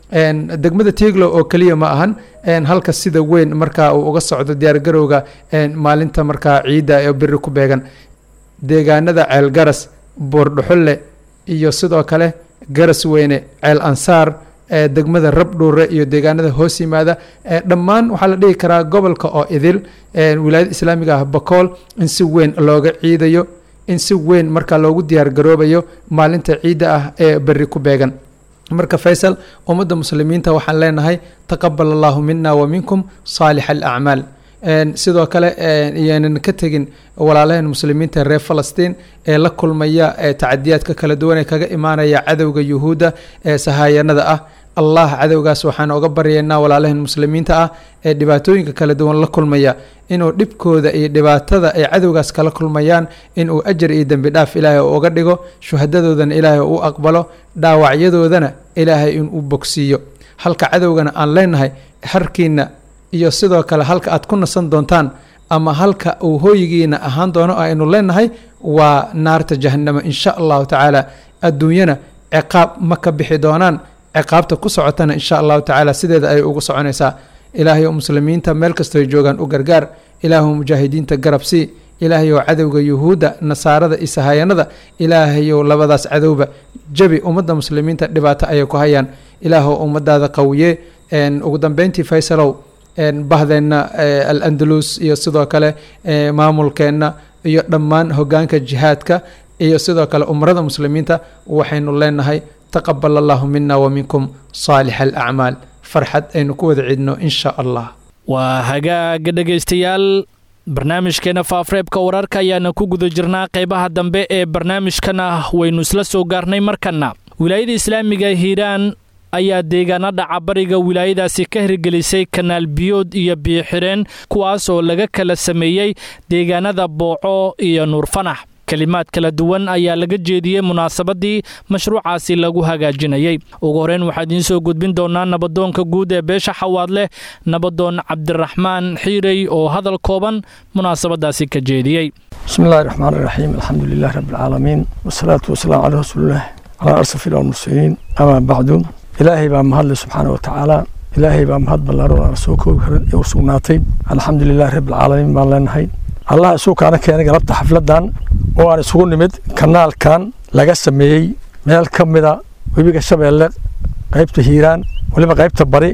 degmada tieglo oo keliya ma ahan halka sida weyn markaa uu uga socdo diyaargarowga maalinta markaa ciidda ee beri ku beegan deegaanada ceel garas buurdhuxulle iyo sidoo kale garas weyne ceel ansaar degmada rabdhuure iyo deegaanada hoos yimaada dhammaan waxaa la dhihi karaa gobolka oo idil wilaayada islaamiga ah bakool in si weyn looga ciidayo in si weyn markaa loogu diyaar garoobayo maalinta ciidda ah ee beri ku beegan marka faysal ummadda muslimiinta waxaan leenahay taqabal allahu mina wa minkum saalix alacmaal sidoo kale iyaanan ka tegin walaalaheen muslimiinta reer falastiin ee la kulmaya tacadiyaadka kala duwan ee kaga imaanaya cadowga yuhuudda ee sahaayanada ah allah cadowgaas waxaan oga baryaynaa walaalaheen muslimiinta ah ee dhibaatooyinka kala duwan la kulmaya inuu dhibkooda iyo dhibaatada ay cadowgaas kala kulmayaan inuu ajar iyo dembi dhaaf ilaahay uga dhigo shuhadadoodana ilaahay u aqbalo dhaawacyadoodana ilaahay inuu bogsiiyo halka cadowgana aan leenahay harkiina iyo sidoo kale halka aad ku nasan doontaan ama halka uu hooyigiina ahaan doono aynu leenahay waa naarta jahanamo insha allahu tacaala adduunyana ciqaab ma ka bixi doonaan ciqaabta ku socotana insha allahu tacaala sideeda ayay ugu soconaysaa ilaahay oo muslimiinta meel kastoy joogaan u gargaar ilaahu mujaahidiinta garab sii ilaahayow cadowga yuhuudda nasaarada iyo sahayanada ilaahayow labadaas cadowba jabi ummadda muslimiinta dhibaato ayay ku hayaan ilaahow ummadaada qawiye ugu dambeyntii faysalow bahdeenna al-andalus iyo sidoo kale maamulkeenna iyo dhammaan hogaanka jihaadka iyo sidoo kale umrada muslimiinta waxaynu leenahay taqabal allahu mina wa minkum saalix alacmaal farxad aynu ku wada cidno insha allah waa hagaaga dhegaystayaal barnaamijkeena faafreebka wararka ayaana ku guda jirnaa qaybaha dambe ee barnaamijkana waynu isla soo gaarnay markana wilaayada islaamiga hiiraan ayaa deegaanada cabariga wilaayadaasi ka hirgelisay kanaal biyood iyo biyoxireen kuwaas oo laga kala sameeyey deegaanada booco iyo nuurfanax kelimaad kala duwan ayaa laga jeediyey munaasabadii mashruucaasi lagu hagaajinayey ugu horeyn waxaa idiin soo gudbin doonaa nabadoonka guud ee beesha xawaadleh nabadoon cabdiraxmaan xiirey oo hadal kooban munaasabadaasi ka jeediyey بسم الله الرحمن الرحيم الحمد لله رب العالمين والصلاة والسلام على رسول الله على أرسل المرسلين أما بعد إلهي بقى مهد سبحانه وتعالى إلهي بقى مهد بالله ورسوله وسوناتي الحمد لله رب العالمين بان لنهي الله سوك أنا كان قلبت حفلتان وأنا سوق نمد كنال كان لقى سميي ميل كمدا ويبقى شبه قيبت هيران ولما قيبت بري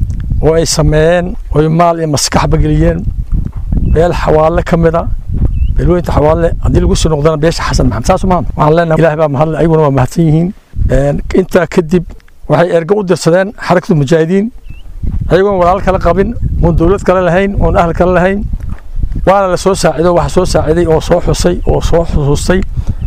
وأي سميين ويمال مسكح بقليين meel xawaale ka mid a beelweynta xawaale haddii lagu soo noqdana beesha xasan maxamed saas maa waxaan leenahay ilaah baa mahadle ayaguna waa mahadsan yihiin intaa kadib waxay ergo u dirsadeen xarakatu mujaahidiin ayagoon walaal kala qabin oon dowlad kale lahayn oon ahl kale lahayn waana la soo saacido waxa soo saaciday oo soo xusay oo soo xusuustay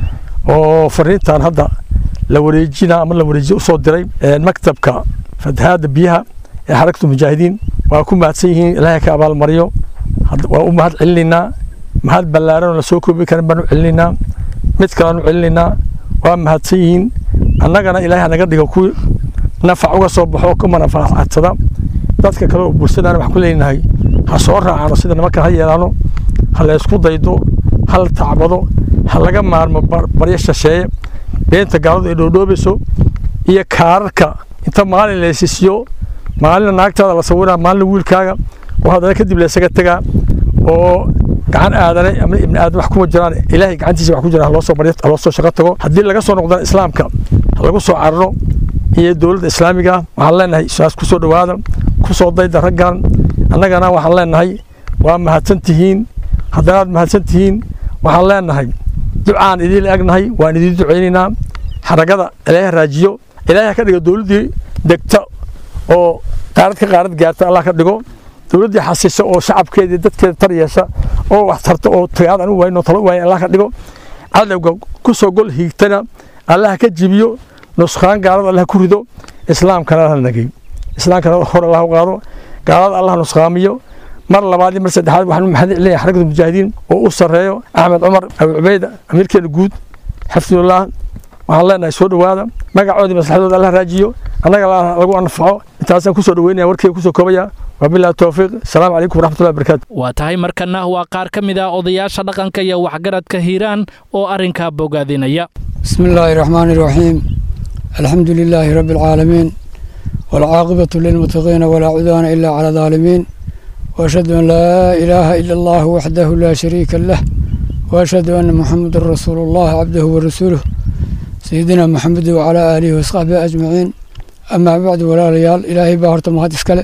oo fariintan hadda la wareejina ama la wareejiyo usoo diray maktabka fatahaadda biyaha ee xarakatu mujaahidiin waa ku mahadsan yihiin ilaahay ka abaalmariyo waa u mahad celinaynaa mahad ballaaran oo la soo koobi karin baan u celinaynaa mid kalean u celinaynaa waa mahadsan yihiin annagana ilaahay hanaga dhigo kuwii nafac uga soo baxo ku manafaacadsada dadka kale oo bulshadana waxaan ku leenahay ha soo raacano sida nimankan ha yeelaano ha la isku daydo ha la tacbado ha laga maarmo baryo shasheeye beenta gaaladu ay dhoodhoobayso iyo kaararka inta maalin la hesisiyo maalina naagtaada la sawiraa maalina wiilkaaga oo haddana kadib la isaga tegaa oo gacan aadane ama ibni aadan wax kuma jiraan ilaahay gacantiisa wax ku jira haloo soo baryo haloo soo shaqo tago haddii laga soo noqdana islaamka ha lagu soo cararo iyo dowladda islaamiga waxaan leenahay saas ku soo dhowaada ku soo dayda raggan annagana waxaan leenahay waa mahadsan tihiin haddanaad mahadsan tihiin waxaan leenahay ducaan idiin agnahay waan idiin ducaynaynaa xaragada ilaahay raajiyo ilaahay ka dhigo dowladdii degta oo qaarad ka qaarad gaarta allah ka dhigo dowladdii xasisa oo shacabkeedii dadkeeda tar yeesha oo wax tarta oo tagaad anu wayno talo waaya allah ka dhigo cadowga ku soo gol hiigtana allah ka jibiyo nuskaan gaalada allah ku rido islaamkana la nagay islaamkana hor allah u qaado gaalada allah nusqaamiyo mar labaad mar saddexaad waxaan u mahad celinayaa xarakada mujaahidiin oo u sarreeyo axmed cumar abu cubayda amiirkeena guud xafidullah waxaan leenahay soo dhowaada magacoodii maslaxadooda allah raajiyo annaga lagu anfaco intaasaan kusoo dhoweynaya warkeyga kusoo koobaya wabillahi towfiiq asalaamu calaykum waraxmatullahi wabarakaatu waa tahay markana waa qaar ka mid ah odayaasha dhaqanka iyo waxgaradka hiiraan oo arrinkaa bogaadinaya بسم الله الرحمن الرحيم الحمد لله رب العالمين والعاقبة للمتقين ولا عدوان إلا على الظالمين وأشهد أن لا إله إلا الله وحده لا شريك له وأشهد أن محمد رسول الله عبده ورسوله سيدنا محمد وعلى آله وصحبه أجمعين أما بعد ولا ليال إلهي باهرت مهدس كله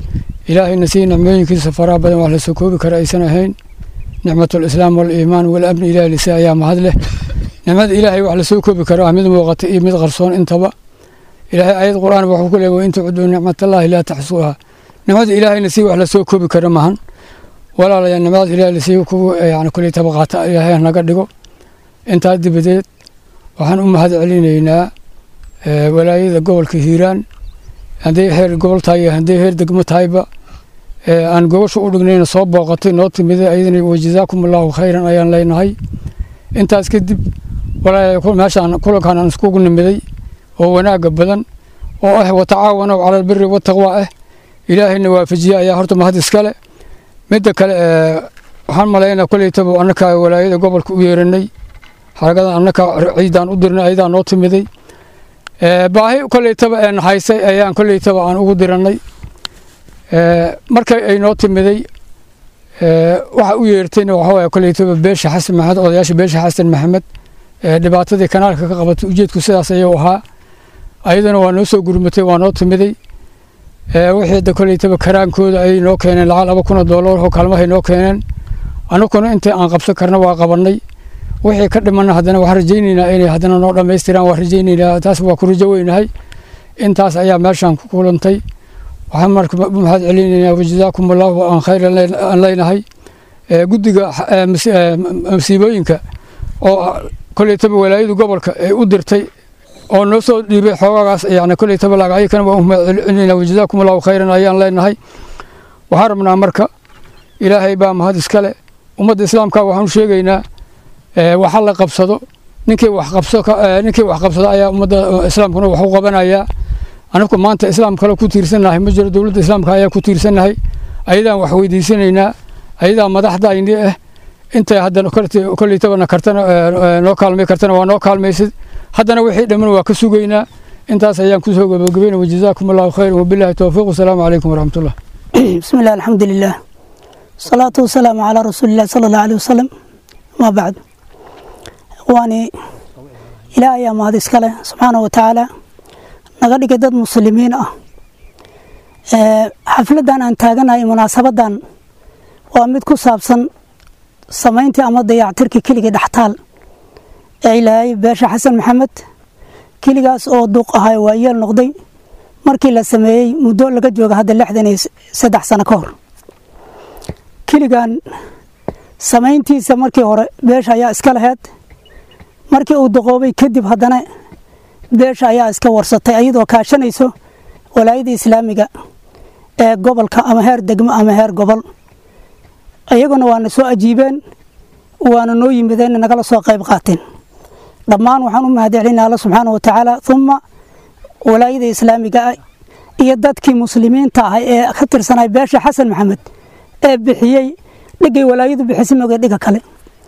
إلهي نسي نعمين كي سفرا بدن وحل سكوب كرئيسنا هين نعمة الإسلام والإيمان والأمن إلهي لسا أيام هذله نعمة إلهي وحل سكوب كرا مد موغتي مد غرصون انتبا إلهي آيات قرآن وحكو له وإن تعدوا نعمة الله لا تحصوها نعمة إلهي نسي وحل سكوب كرا مهن ولا لا نعمة إلهي نسي كوب يعني كل تبغات إلهي نقدقو انت هدي بديت waxaan u mahad celinaynaa walaayada gobolka hiiraan hadday heer gobol tahay iyo hadday heer degmo tahayba aan gobasha u dhignayna soo booqatay noo timiday ayadana wajazaakum allahu khayran ayaan leenahay intaas kadib meeshaan kulankan aan iskugu nimiday oo wanaaga badan oo ah watacaawanow cala albiri wataqwa ah ilaahayna waafajiye ayaa horta mahad iskale midda kale waxaan malaynaa koleytaba annaka walaayada gobolka u yeeranay xaragadan annaka ciidaan u dirnay ayadaa noo timiday baahi koleytaba een haysay ayaan koleytaba aan ugu diranay markay ay noo timiday waxa u yeertayna waxa waye koleytaba beesha xasan maxamed odayaasha beesha xasan maxamed dhibaatadii kanaalka ka qabatay ujeedku sidaas ayuu ahaa ayadana waa noo soo gurmatay waa noo timiday wixii da koleytaba karaankooda ay noo keeneen lacag laba kun oo doolar oo kaalmahay noo keeneen anukuna intii aan qabsan karna waa qabanay wixii ka dhimana haddana waxaan rajaynaynaa inay haddana noo dhammaystiraan waan rajaynaynaa taas waa ku rajo weynahay intaas ayaa meeshaan ku kulantay waxaan marka u mahad celinaynaa wajazaakum allahu aan khayr aan leynahay guddiga masiibooyinka oo koleytaba walaayadu gobolka ay u dirtay oo noo soo dhiibay xoogagaas yani koleytaba lagacyakana waan u mahad celinaynaa wajazaakum allahu khayran ayaan leenahay waxaan rabnaa marka ilaahay baa mahad iskale ummadda islaamka waxaan u sheegaynaa waxa la qabsado ninkii wax qabso ninkii wax qabsado ayaa ummadda islaamkuna wax u qabanayaa anaku maanta islaam kale ku tiirsanahay ma jiro dowladda islaamka ayaa ku tiirsanahay ayadaan wax weydiisanaynaa ayadaa madaxdayni ah intay haddana koleytabana kartana noo kaalmay kartana waa noo kaalmaysid haddana wixii dhamman waa ka sugaynaa intaas ayaan kusoo gabagabayna wajazaakum allahu khayran wabillahi towfiiq wasalaamu calaykum waraxmatullah بسم الله الحمد لله الصلاة والسلام على رسول الله صلى الله عليه وسلم ما بعد إخواني إلهي يا مهد إسكاله سبحانه وتعالى نغدي دad muslimiin ah xafladan aan taaganahay munaasabadan waa mid ku saabsan samayntii ama dayactirkii keligii dhextaal ee ilaahay beesha xasan maxamed keligaas oo duuq ahay waa yeel noqday markii la sameeyey muddo laga jooga hadda lixdan iyo saddex sano ka hor keligan samayntiisa markii hore beesha ayaa iska laheyd markii uu duqoobay kadib haddana beesha ayaa iska warsatay iyadoo kaashanayso walaayada islaamiga ee gobolka ama heer degmo ama heer gobol iyaguna waana soo ajiibeen waana noo yimideen nagala soo qayb qaateen dhammaan waxaan u mahadcelinaa alla subxaana wa tacaala uma walaayada islaamiga ah iyo dadkii muslimiinta ah ee ka tirsanay beesha xasan maxamed ee bixiyey dhigay walaayadu bixisay moge dhiga kale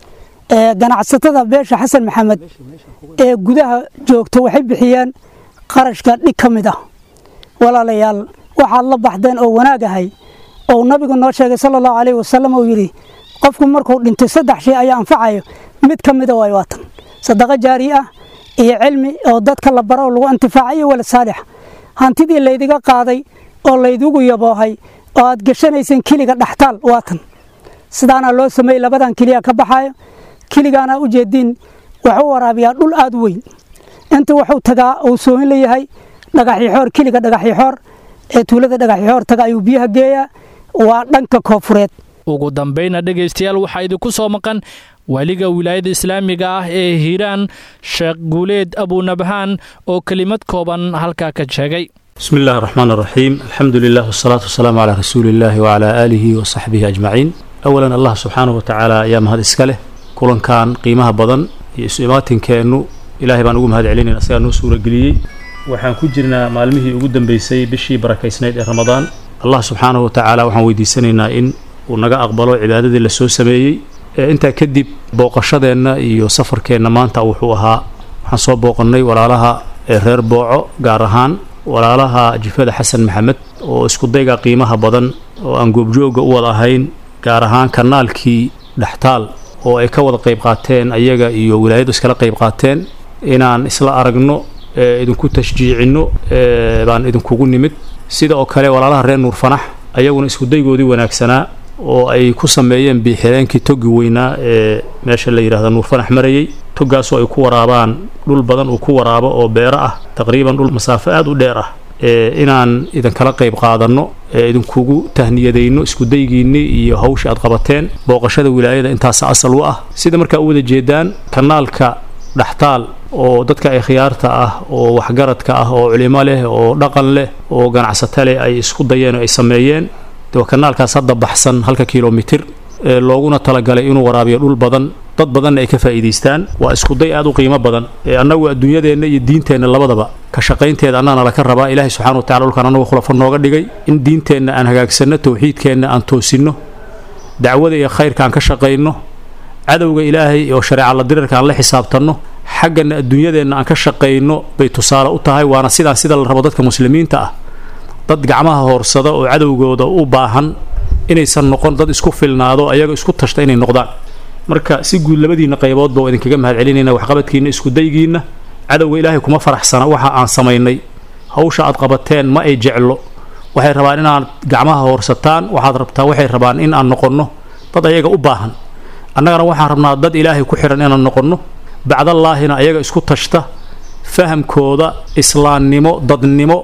ganacsatada beesha xasan maxamed ee gudaha joogta waxay bixiyeen qarashka dhig ka mid ah walaalayaal waxaad la baxdeen oo wanaag ahay oo nabigu noo sheegay sala allahu calayhi wasalam uu yidhi qofku markuu dhintay saddex shay ayaa anfacayo mid ka mida waay waatan sadaqo jaari ah iyo cilmi oo dadka la baro oo lagu intifaacayo walad saalix hantidii laydiga qaaday oo laydigu yaboohay oo aad geshanayseen kiliga dhaxtaal waatan sidaana loo sameeyey labadan keliya ka baxayo kiligaana u jeediin wuxuu waraabiyaa dhul aad u weyn inta wuxuu tagaa uu soohin leeyahay dhagaxixoor kiliga dhagaxixoor ee tuulada dhagaxixoor taga ayuu biyaha geeyaa waa dhanka koofureed ugu dambayna dhegaystayaal waxaa idinku soo maqan weliga wilaayada islaamiga ah ee hiiraan sheekh guuleed abunabhaan oo kelimad kooban halkaa ka sheegay بسم الله الرحمن الرحيم الحمد لله والصلاة والسلام على رسول الله وعلى آله وصحبه أجمعين أولا الله سبحانه وتعالى يا مهد إسكاله كلن كان قيمها بدن يسئمات كأنه إلهي بان أقوم هذا علينا أسيار نو سورة قليي وحان كجرنا مالمه يقدم بيسي بشي بركة سنة رمضان الله سبحانه وتعالى وحان ويدي سننا إن ونقا أقبلوا عبادة اللي سو سميي intaa kadib booqashadeenna iyo safarkeenna maanta wuxuu ahaa waxaan soo booqannay walaalaha reer booco gaar ahaan walaalaha jifada xasan maxamed oo iskudayga qiimaha badan oo aan goobjooga u wada ahayn gaar ahaan kanaalkii dhextaal oo ay ka wada qayb qaateen ayaga iyo wilaayadu iskala qayb qaateen inaan isla aragno idinku tashjiicinno baan idinkugu nimid sida oo kale walaalaha reer nuur fanax ayaguna iskudaygoodii wanaagsanaa oo ay ku sameeyeen biixireenkii togi weynaa ee meesha la yidhahda nuur fanax marayey togaasoo ay ku waraabaan dhul badan uu ku waraabo oo beero ah taqriiban dhul masaafo aada u dheer ah inaan idinkala qayb qaadanno idinkugu tahniyadayno iskudaygiinni iyo hawsha aad qabateen booqashada wilaayada intaas asal u ah sida markaa u wada jeedaan kanaalka dhaxtaal oo dadka ay khiyaarta ah oo waxgaradka ah oo culimo leh oo dhaqan leh oo ganacsato leh ay isku dayeen oo ay sameeyeen de kanaalkaas hadda baxsan halka kilomitir ee looguna talagalay inuu waraabiyo dhul badan dad badanna ay ka faa'iidaystaan waa iskuday aad u qiimo badan ee annagu adduunyadeenna iyo diinteenna labadaba ka shaqaynteeda annana laka rabaa ilaahay subxana watacala dhulkan annagu khulafo nooga dhigay in diinteenna aan hagaagsanno towxiidkeenna aan toosinno dacwada iyo khayrka aan ka shaqayno cadowga ilaahay oo shareeca la dirirka aan la xisaabtanno xaggana adduunyadeenna aan ka shaqayno bay tusaale u tahay waana sidaan sida la rabo dadka muslimiinta ah dad gacmaha hoorsada oo cadowgooda u baahan inaysan noqon dad isku filnaado ayaga isku tashta inay noqdaan marka si guud labadiinna qayboodba waa idinkaga mahad celinayna waxqabadkiinna iskudaygiinna cadowga ilaahay kuma faraxsana waxa aan samaynay hawsha aad qabateen ma ay jeclo waxay rabaan inaad gacmaha hoorsataan waxaad rabtaa waxay rabaan in aan noqonno dad ayaga u baahan annagana waxaan rabnaa dad ilaahay ku xihan inaan noqonno bacdallaahina ayaga isku tashta fahamkooda islaannimo dadnimo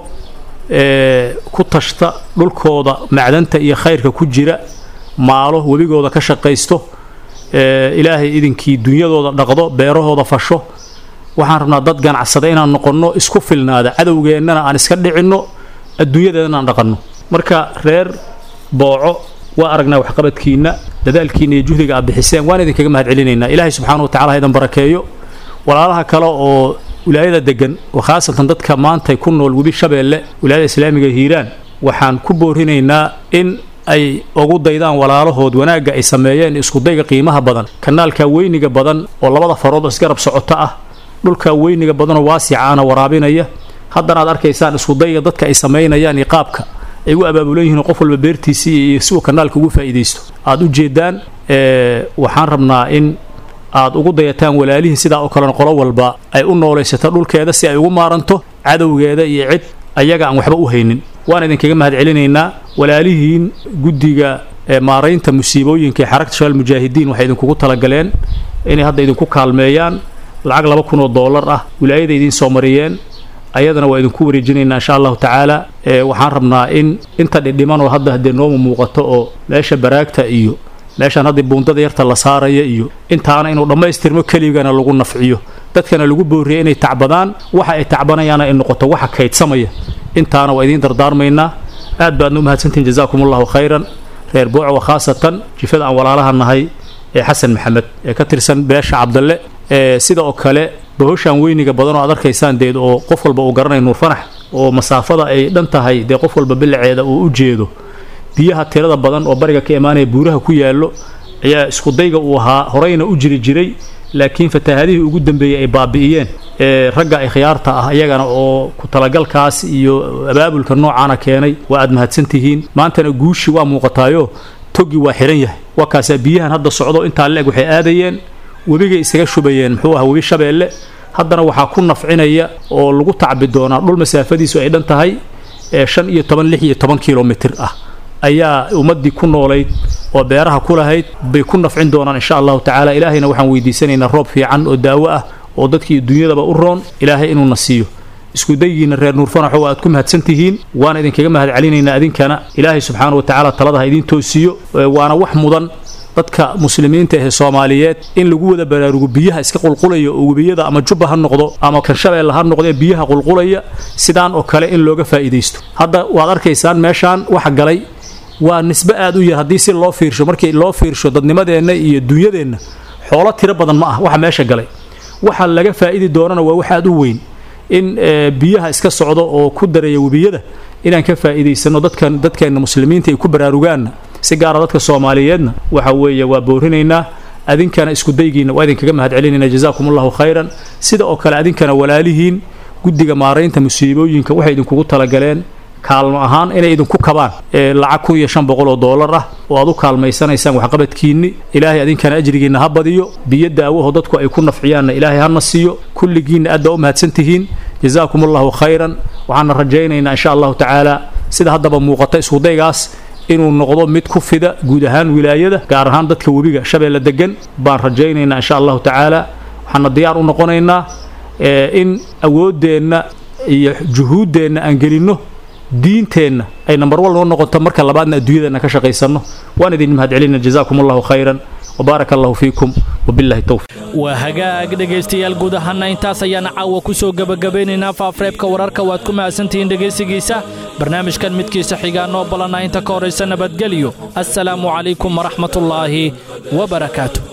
ee ku tashta dhulkooda macdanta iyo khayrka ku jira maalo webigooda ka shaqaysto ee ilaahay idinkii dunyadooda dhaqdo beerahooda fasho waxaan rabnaa dad ganacsada inaan noqonno isku filnaada cadowgeennana aan iska dhicinno adduunyadeedana aan dhaqanno marka reer booco waa aragnaa waxqabadkiinna dadaalkiinna iyo juhdiga aad bixiseen waan idinkaga mahad celinaynaa ilaahay subxaana wa tacala ha idan barakeeyo walaalaha kale oo wilaayada degan oo khaasatan dadka maanta ku nool webi shabeelle wilaayada islaamiga hiiraan waxaan ku boorinaynaa in ay ugu daydaan walaalahood wanaagga ay sameeyeen iskudayga qiimaha badan kanaalka weyniga badan oo labada farood isgarab socoto ah dhulka weyniga badanoo waasicaana waraabinaya haddana aad arkaysaan iskudayga dadka ay samaynayaan iyo qaabka ay u abaabulan yihiin qof walba beertiisii iyo si uu kanaalka ugu faa'iidaysto aad u jeedaan waxaan rabnaa in aad ugu dayataan walaalihii sidaa oo kalena qolo walba ay u noolaysato dhulkeeda si ay ugu maaranto cadowgeeda iyo cid ayaga aan waxba u haynin waan idinkaga mahad celinaynaa walaalihiin guddiga maaraynta musiibooyinka ee xaragta shabaal mujaahidiin waxay idinkugu talagaleen inay hadda idinku kaalmeeyaan lacag laba kun oo dollar ah wilaayada idiin soo mariyeen ayadana waa idinku wareejinaynaa insha allahu tacaala waxaan rabnaa in inta dhidhiman oo hadda haddee nooma muuqato oo meesha baraagta iyo meeshaan haddii buundada yarta la saaraya iyo intaana inuu dhammaystirmo keligana lagu nafciyo dadkana lagu booriya inay tacbadaan waxa ay tacbanayaana ay noqoto waxa kaydsamaya intaana waa idiin dardaarmaynaa aad baadna u mahadsantihin jazaakum allahu khayran reer booco khaasatan jifada aan walaalaha nahay ee xasan maxamed ee ka tirsan beesha cabdalle ee sida oo kale bohoshaan weyniga badan oo aad arkaysaan deed oo qof walba uu garanaya nuurfanax oo masaafada ay dhan tahay dee qof walba biliceeda uu u jeedo biyaha tirada badan oo bariga ka imaanaya buuraha ku yaallo ayaa iskudayga uu ahaa horeyna u jiri jiray laakiin fatahaadihii ugu dambeeyey ay baabi'iyeen ee ragga ikhyaarta ah iyagana oo ku talagalkaas iyo abaabulka noocaana keenay waa aad mahadsan tihiin maantana guushi waa muuqataayo togi waa xiran yahay waa kaasaa biyahan hadda socdo intaa leeg waxay aadayeen webigay isaga shubayeen muxuu ah webi shabeelle haddana waxaa ku nafcinaya oo lagu tacbi doonaa dhul masaafadiisu ay dhan tahay ee shan iyo toban lix iyo toban kilomitir ah ayaa ummaddii ku noolayd oo beeraha ku lahayd bay ku nafcin doonaan insha allahu tacaala ilaahayna waxaan weydiisanaynaa roob fiican oo daawo ah oo dadkii dunyadaba u roon ilaahay inuuna siiyo isku dayigiina reer nuurfanaxo waa aad ku mahadsan tihiin waana idinkaga mahad celinaynaa idinkana ilaahay subxaana wa tacaala talada ha idiin toosiyo waana wax mudan dadka muslimiinta ee soomaaliyeed in lagu wada baraarugo biyaha iska qulqulaya oo webiyada ama jubba ha noqdo ama kanshabeelle ha noqdo ee biyaha qulqulaya sidaan oo kale in looga faa'iidaysto hadda waad arkaysaan meeshaan waxa galay waa nisbe aad u yar haddii si loo fiirsho markii loo fiirsho dadnimadeenna iyo dunyadeenna xoolo tiro badan ma ah waxa meesha galay waxa laga faa'idi doonana waa wax aad u weyn in biyaha iska socdo oo ku daraya webiyada inaan ka faa'iidaysano dadkan dadkeenna muslimiinta ay ku baraarugaanna si gaara dadka soomaaliyeedna waxa weeye waa boorinaynaa adinkana isku daygiina waa idinkaga mahad celinayna jazaakum allahu khayran sida oo kale adinkana walaalihiin guddiga maaraynta musiibooyinka waxay idinkugu talagaleen kaalmo ahaan inay idinku kabaan lacag kun iyo shan boqol oo doolar ah oo aad u kaalmaysanaysaan waxqabadkiinni ilaahay adinkana ajrigiinna ha badiyo biyo daawaho dadku ay ku nafciyaanna ilaahay hana siiyo kulligiinna aad baa u mahadsan tihiin jazaakum allahu khayran waxaana rajaynaynaa insha allahu tacaala sida haddaba muuqata iskudaygaas inuu noqdo mid ku fida guud ahaan wilaayada gaar ahaan dadka webiga shabeelle degan baan rajaynaynaa insha allahu tacaala waxaana diyaar u noqonaynaa in awooddeenna iyo juhuuddeenna aan gelinno diinteenna ay nambar wal noo noqoto marka labaadna adduunyadeenna ka shaqaysanno waan idin mahad celina jazaakum allahu khayran وبارك الله فيكم وبالله التوفيق waa hagaag dhegaystayaal guud ahaana intaas ayaana caawa ku soo gebagabeynaynaa faafreebka wararka waad ku mahadsantihiin dhegaysigiisa barnaamijkan midkiisa xigaa noo balana inta ka horaysa nabadgelyo assalaamu calaykum waraxmatullaahi wabarakaatu